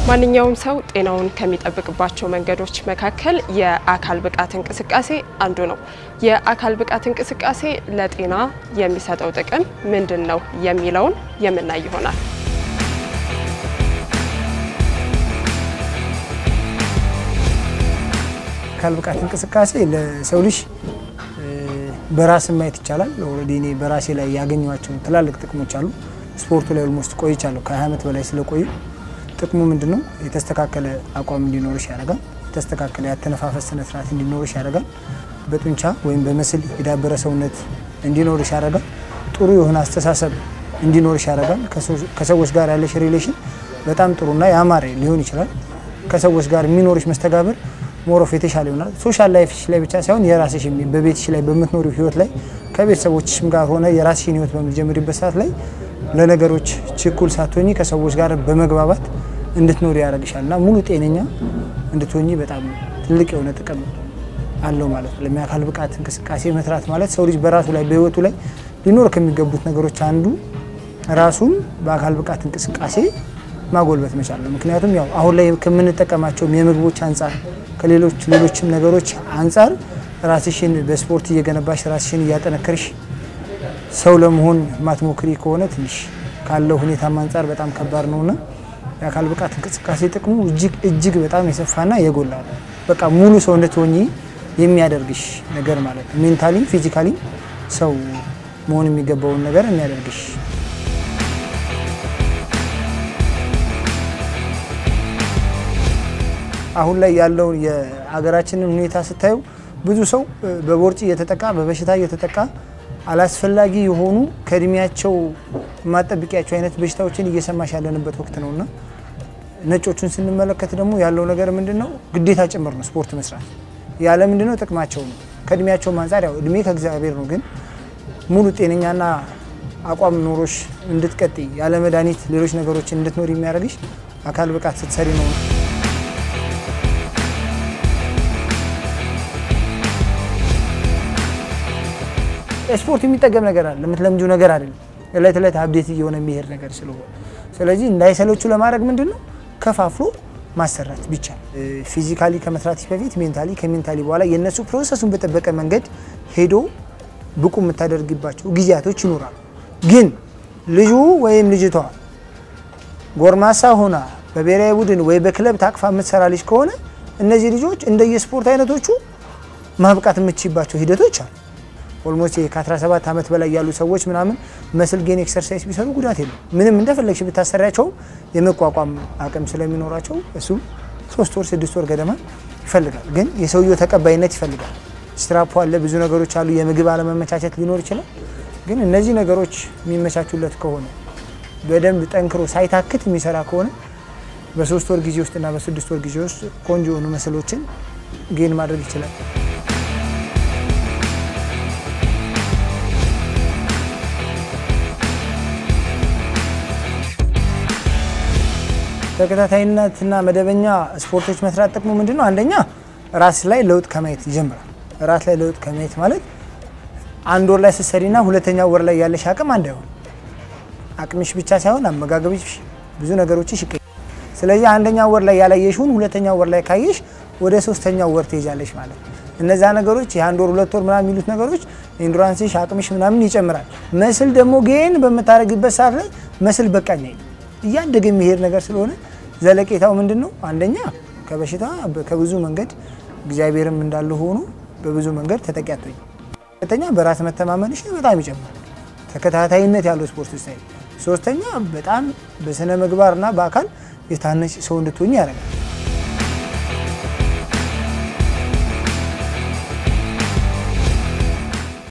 ማንኛውም ሰው ጤናውን ከሚጠብቅባቸው መንገዶች መካከል የአካል ብቃት እንቅስቃሴ አንዱ ነው። የአካል ብቃት እንቅስቃሴ ለጤና የሚሰጠው ጥቅም ምንድን ነው የሚለውን የምናይ ይሆናል። አካል ብቃት እንቅስቃሴ ለሰው ልጅ በራስ ማየት ይቻላል። ኦልሬዲ እኔ በራሴ ላይ ያገኘኋቸው ትላልቅ ጥቅሞች አሉ። ስፖርቱ ላይ ኦልሞስት ቆይቻለሁ ከ20 ዓመት በላይ ስለቆዩ ጥቅሙ ምንድን ነው? የተስተካከለ አቋም እንዲኖርሽ ያደርጋል። የተስተካከለ ያተነፋፈስ ስነ ስርዓት እንዲኖርሽ ያደርጋል። በጡንቻ ወይም በምስል የዳበረ ሰውነት እንዲኖርሽ ያደርጋል። ጥሩ የሆነ አስተሳሰብ እንዲኖርሽ ያደርጋል። ከሰዎች ጋር ያለሽ ሪሌሽን በጣም ጥሩና ያማረ ሊሆን ይችላል። ከሰዎች ጋር የሚኖርሽ መስተጋብር ሞሮፍ የተሻለ ይሆናል። ሶሻል ላይፍሽ ላይ ብቻ ሳይሆን የራስሽ በቤትሽ ላይ በምትኖሪው ህይወት ላይ ከቤተሰቦችሽም ጋር ሆነ የራስሽን ህይወት በምትጀምሪበት ሰዓት ላይ ለነገሮች ችኩል ሳትሆኚ ከሰዎች ጋር በመግባባት እንድትኖሪ ያደርግሻል እና ሙሉ ጤነኛ እንድትሆኚ በጣም ትልቅ የሆነ ጥቅም አለው ማለት ነው። ለአካል ብቃት እንቅስቃሴ መስራት ማለት ሰው ልጅ በራሱ ላይ በህይወቱ ላይ ሊኖር ከሚገቡት ነገሮች አንዱ ራሱን በአካል ብቃት እንቅስቃሴ ማጎልበት መቻል ነው። ምክንያቱም ያው አሁን ላይ ከምንጠቀማቸውም የምግቦች አንጻር ከሌሎች ሌሎችም ነገሮች አንጻር ራስሽን በስፖርት እየገነባሽ ራስሽን እያጠነከርሽ ሰው ለመሆን ማትሞክሪ ከሆነ ትንሽ ካለው ሁኔታም አንጻር በጣም ከባድ ነውና የአካል ብቃት እንቅስቃሴ ጥቅሙ እጅግ እጅግ በጣም የሰፋና የጎላ ነው። በቃ ሙሉ ሰው እንድትሆኚ የሚያደርግሽ ነገር ማለት ነው። ሜንታሊ ፊዚካሊ ሰው መሆን የሚገባውን ነገር የሚያደርግሽ አሁን ላይ ያለውን የሀገራችንን ሁኔታ ስታዩ ብዙ ሰው በቦርጭ እየተጠቃ በበሽታ እየተጠቃ አላስፈላጊ የሆኑ ከእድሜያቸው የማጠብቂያቸው አይነት በሽታዎችን እየሰማሽ ያለንበት ወቅት ነውና ነጮቹን ስንመለከት ደግሞ ያለው ነገር ምንድን ነው? ግዴታ ጭምር ነው ስፖርት መስራት። ያለ ምንድን ነው ጥቅማቸው ነው። ከእድሜያቸውም አንጻር ያው እድሜ ከእግዚአብሔር ነው፣ ግን ሙሉ ጤነኛና አቋም ኖሮሽ እንድትቀጥይ ያለ መድኃኒት ሌሎች ነገሮችን እንድትኖር የሚያደርግሽ አካል ብቃት ስትሰሪ ነው። ስፖርት የሚጠገም ነገር አለ፣ የምትለምጂው ነገር አይደለም። እለት እለት አብዴት እየሆነ የሚሄድ ነገር ስለሆነ ስለዚህ እንዳይሰለቹ ለማድረግ ምንድን ነው ከፋፍሎ ማሰራት ቢቻል ፊዚካሊ ከመስራት በፊት ሜንታሊ፣ ከሜንታሊ በኋላ የእነሱ ፕሮሰሱን በጠበቀ መንገድ ሄዶ ብቁ የምታደርግባቸው ጊዜያቶች ይኖራሉ። ግን ልጁ ወይም ልጅቷ ጎርማሳ ሆና በብሔራዊ ቡድን ወይ በክለብ ታቅፋ የምትሰራ ልጅ ከሆነ እነዚህ ልጆች እንደየስፖርት አይነቶቹ ማብቃት የምትችባቸው ሂደቶች አሉ። ኦልሞስት ከ17 ዓመት በላይ ያሉ ሰዎች ምናምን መስል ጌን ኤክሰርሳይዝ ቢሰሩ ጉዳት የለም። ምንም እንደፈለግሽ ብታሰሪያቸው የመቋቋም አቅም ስለሚኖራቸው እሱ ሶስት ወር ስድስት ወር ገደማ ይፈልጋል። ግን የሰውየው ተቀባይነት ይፈልጋል። ስትራፖ አለ፣ ብዙ ነገሮች አሉ። የምግብ አለመመቻቸት ሊኖር ይችላል። ግን እነዚህ ነገሮች የሚመቻቹለት ከሆነ በደንብ ጠንክሮ ሳይታክት የሚሰራ ከሆነ በሶስት ወር ጊዜ ውስጥና በስድስት ወር ጊዜ ውስጥ ቆንጆ የሆኑ መስሎችን ጌን ማድረግ ይችላል። ተከታታይነትና መደበኛ ስፖርቶች መስራት ጥቅሙ ምንድን ነው? አንደኛ ራስ ላይ ለውጥ ከማየት ይጀምራል። ራስ ላይ ለውጥ ከማየት ማለት አንድ ወር ላይ ስትሰሪና ሁለተኛ ወር ላይ ያለሽ አቅም አንድ አይሆን። አቅምሽ ብቻ ሳይሆን አመጋገብሽ፣ ብዙ ነገሮችሽ ይቀ ስለዚህ አንደኛ ወር ላይ ያላየሽውን ሁለተኛ ወር ላይ ካየሽ ወደ ሶስተኛው ወር ትሄጃለሽ ማለት ነው። እነዛ ነገሮች የአንድ ወር ሁለት ወር ምናምን የሚሉት ነገሮች ኢንዱራንስሽ አቅምሽ ምናምን ይጨምራል። መስል ደግሞ ግን በምታደርግበት ሰዓት ላይ መስል በቃኝ አይልም እያደገ የሚሄድ ነገር ስለሆነ ዘለቄታው ምንድን ነው? አንደኛ ከበሽታ ከብዙ መንገድ እግዚአብሔርም እንዳለ ሆኖ በብዙ መንገድ ተጠቂ አትሆኝ። ሁለተኛ በራስ መተማመንሽ በጣም ይጨምራል፣ ተከታታይነት ያለው ስፖርት ስታይል። ሶስተኛ በጣም በስነ ምግባርና በአካል የታነች ሰው እንድትሆኝ ያደርጋል።